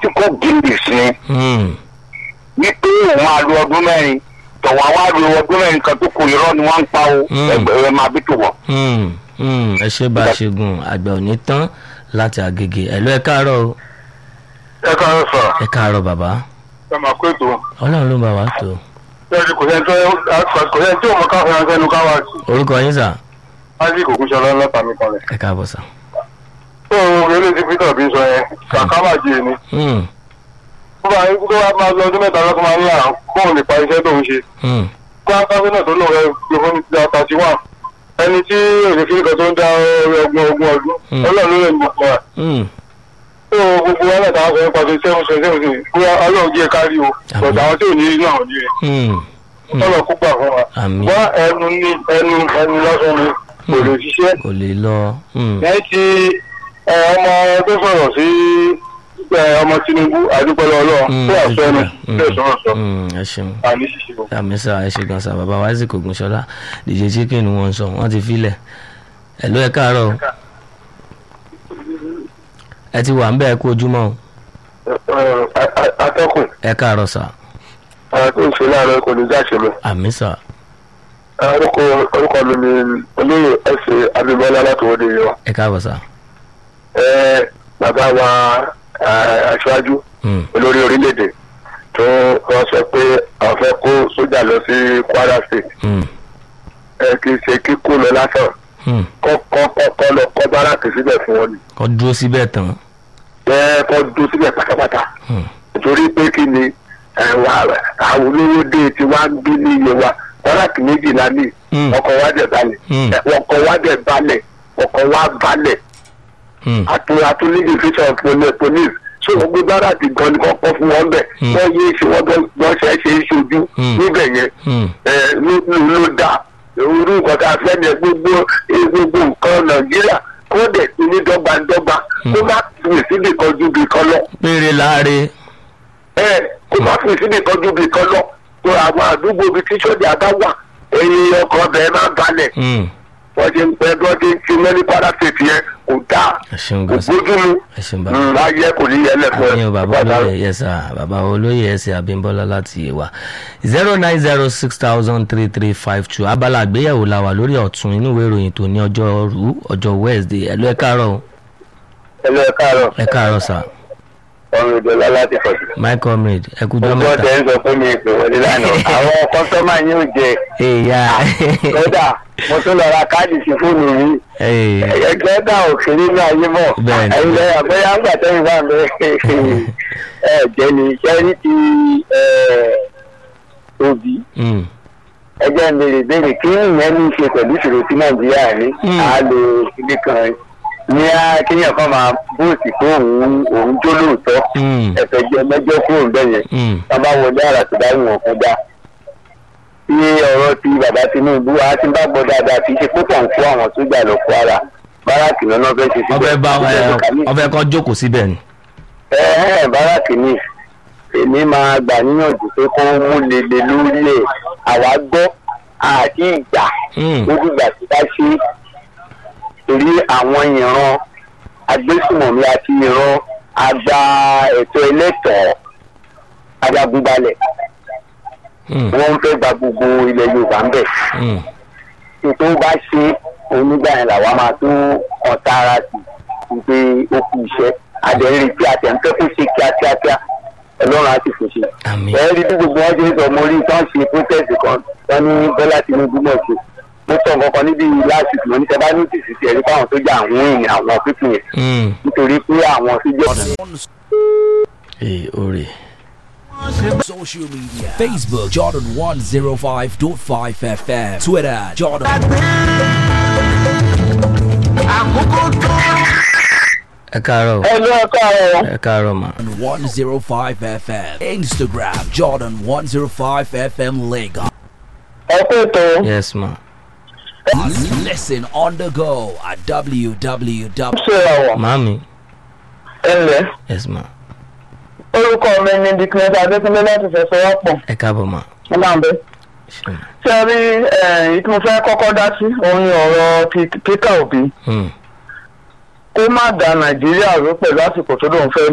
tí kò gíndì sí Hmm. wípé òun máa lo ọdún mẹ́rin tọ̀wọ́ àwa lo ọdún mẹ́rin kan tó kù irọ́ ni wọ́n ń pa o Mm. ẹgbẹ̀rún máa bí tó wọ̀. Hmm. Hmm. ẹ ṣe bá a ṣe gùn àgbẹ̀ ò ní tán láti àgègè ẹ̀lú ẹ káàárọ̀ o ẹ káàárọ̀ sọ̀rọ̀ ẹ káàárọ̀ bàbá ẹ máa kó ètò ọlọ́run ló bá wa tó ẹni kò sẹ́ni tó kò sẹ́ni tí òun káfíń ránṣẹ́ nu káwá sí orúkọ yín sà ájí kò kún ṣọlá lọ́ta mi kan rẹ̀. ẹ káàbọ̀ sà. tó o eré tí peter bí sọ yẹn kàkà máa jẹ ni Hmm. tó bá yín tó bá máa lọ ọdún mẹ́ta lọ́kọ́ máa ní àrùn kóun lè pa iṣẹ́ tó ń ṣe Hmm. kó akáwé náà tó lò rẹ gbé fún ti thirty one ẹni tí èrè fi nǹkan tó ń dá ọgbọ̀n ogún ọdún Mm. ọlọ́run ló lè mọ̀ ọ́ ẹ̀. Hmm. tó gbogbo wọn náà sọ nípa ti seven seven seven seven bóyá ọlọ́run jẹ́ kárí o bọ̀dọ̀ àwọn tí ò ní rí náà ò ní rí Hmm. Hmm. ọlọ́run kó gbà fún wa. àmì wọ́n ẹnu ní ẹnu ẹnu lọ́sàn ni kò lè ṣiṣẹ́. kò lè lọ. Hmm. lẹ́yìn tí ẹ, ọmọ tó sọ̀rọ̀ sí ẹ, ọmọ tinubu àdúgbòlò ọlọ́run Hmm. tó àṣọ ẹnu Hmm. bẹ́ẹ̀ sọ̀rọ̀ sọ Hmm. ẹ ṣeun. àní ṣiṣẹ́ o. àmì sà ẹ ṣe gan sà bàbá wa isaac ogunṣọlá dj chicken ni wọ́n ń sọ wọ́n ti filẹ̀ ẹ̀lú ẹ káàárọ̀ o. ẹ ti wà ń bẹ́ẹ̀ kú ojúmọ́ o atọ́kùn ẹ káàárọ̀ sà àwọn tó ń ṣe láàárọ̀ kò ní jáṣe lọ. àmì sà orúkọ orúkọ mi ni olóyè ẹsẹ abimọlá látòwọde yìí wa. ẹ káàbọ̀ sà. ẹ bàbá wa ẹ, aṣáájú Hmm. olórí orílẹ̀-èdè tó wọ́n sọ pé àwọn fẹ́ kó sójà lọ sí kwara state Hmm. ẹ kì í ṣe kíkó lọ lásán Hmm. kọ́ kọ́ kọ́ kọ́ lọ kọ́ báràkì síbẹ̀ fún wọn ni. kọ́ dúró síbẹ̀ tán. ẹ kọ́ dún síbẹ̀ pátápátá Hmm. nítorí pé kí ni ẹ wà àwọn olówó dé tí wàá ń bí ní iye wa báràkì méjìlá ní Hmm. ọkọ̀ wa dẹ̀ balẹ̀ Hmm. ẹ, ọkọ̀ wa dẹ̀ balẹ̀ ọkọ̀ wa balẹ̀ Hmm. àtún àtún ní division police police so wọn gbé báràkì gan ni kọ́kọ́ fún wọn bẹ̀ Hmm. wọ́n yé ṣe wọ́n bọ́ bọ́ ṣe é ṣe é ṣojú Hmm. níbẹ̀ yẹn Hmm. ẹ ló ló ló dá irú nǹkan tá a fẹ́ ni gbogbo gbogbo nǹkan nàìjíríà kó dẹ̀ ti ní dọ́gbandọ́gba kó má fi síbi kan ju bì kan lọ péré láre. ẹ kó má fi síbi kan ju bì kan lọ tó àwọn àdúgbò bíi tí sọ́jà bá wà ẹyin ọkọ̀ ọbẹ̀ máa ń balẹ̀ Hmm. wọ́n ti ń pẹ́ bí wọ́n ti ń ti mẹ́lí kwara state yẹn kò dáa ẹ ṣeun kò gan sà bójúmu ẹ ṣeun bàbá. láyé kò ní yẹn lẹ́fọ́ àyìn bàbá olóyè yẹsà bàbá olóyè ẹsẹ abímbọ́lá láti ìwà zero nine zero six thousand three three five two abala àgbéyẹ̀wò la wà lórí ọ̀tún inú ìwé ìròyìn tó ní ọjọ́ rú ọjọ́ wednesday ẹ̀lú ẹ káàárọ̀ o. ẹlẹ́ ẹ káàárọ̀ ẹ káàárọ̀ sà ọ̀run ìdọ̀lá láti fọ̀tù. my comrade ẹ kújọ́ gbogbo mẹ́ta. ọ̀tẹ̀ ń sọ fún mi ìpè wọlé lánàá àwọn kọ́sọ́mà yóò jẹ èyà kódà mo tún lọ ra káàdì sí fóònù mi ẹgbẹ́ dà òkèlè ní ayé mọ̀ Bẹ́ẹ̀ni. ẹ̀yin lẹ́yìn àbẹ́yà ń gbà tẹ́yìn wà mí ẹ jẹ́ ni iṣẹ́ ní ti òbí Mm, ẹgbẹ́ ń béèrè béèrè kí ìyẹn ní í ṣe pẹ̀lú ìṣòro tí nàìjíríà ní Mm. á lo ilé kan ní á kéèyàn kan máa bóòsì pé òun òun jó lóòótọ́ mm, ẹ̀fẹ̀ jẹ mẹ́jọ kúrò ń bẹ̀yẹn mm, wọn bá wọlé àrà tó bá wù wọn kọjá tí ọ̀rọ̀ ti bàbá tinubu a ti bá gbọ́ dáadáa kì í ṣe púpọ̀ ń kó àwọn sójà lọ kó ara báràkì lọ́nà fẹ́ ṣe ọbẹ̀ bá ọbẹ̀ kan jókòó síbẹ̀ ni. ẹ ẹ báràkì ni èmi máa gbà níyànjú pé kó mú lele lórí ẹ̀ àwa gbọ́ àti ìgbà Mm, lórí ìgbà tí bá ṣe torí àwọn ìran agbésùmọ̀mí àti ìran àgbà ẹ̀tọ́ ẹlẹ́tọ̀ọ́ ajagunbalẹ̀ mm, wọ́n ń fẹ́ gba gbogbo ilẹ̀ yorùbá ń bẹ̀. mm. tó bá ṣe onígbà yẹn làwa máa tún kàn tààrà sí i pé ó kú iṣẹ́ àdéhùn tí a tẹ̀ ń fẹ́ kó ṣe kíákíákíá ọlọ́run á sì fò ṣe. àmì ẹ rí bí gbogbo wọn ṣe ń sọ mo rí tán ṣe protest kan wọn ní bọ́lá tinubu náà ṣe mo sọ nǹkan kan níbi last week mo ní tẹ bá nọ́tìsì sí ẹ̀rí fáwọn sójà àwọn èèyàn àwọn pípìn yẹn Mm, nítorí pé àwọn sójà ee oore. Social media Facebook Jordan 105.5 FM Twitter Jordan ẹ káàárọ̀ o, ẹnu ọkọ rẹ ẹ káàárọ̀ mà. 105 FM Instagram Jordan 105 FM Lagos ẹ kó ètò yes ma. Listen on the go at www. ṣe ọwọ màámi ẹnlẹ yes ma. orúkọ mi ni diknet adékúnlé láti fẹsẹwọpọ ẹ káàbọ̀ mà. ọlànbẹ. ṣé ma. ṣé ẹ rí èyí tí mo fẹ́ kọ́kọ́ dá sí òun ni ọ̀rọ̀ Pe- Peter Obi Mm, kó má da Nàìjíríà rú pẹ̀lú àsìkò tó lóun fẹ́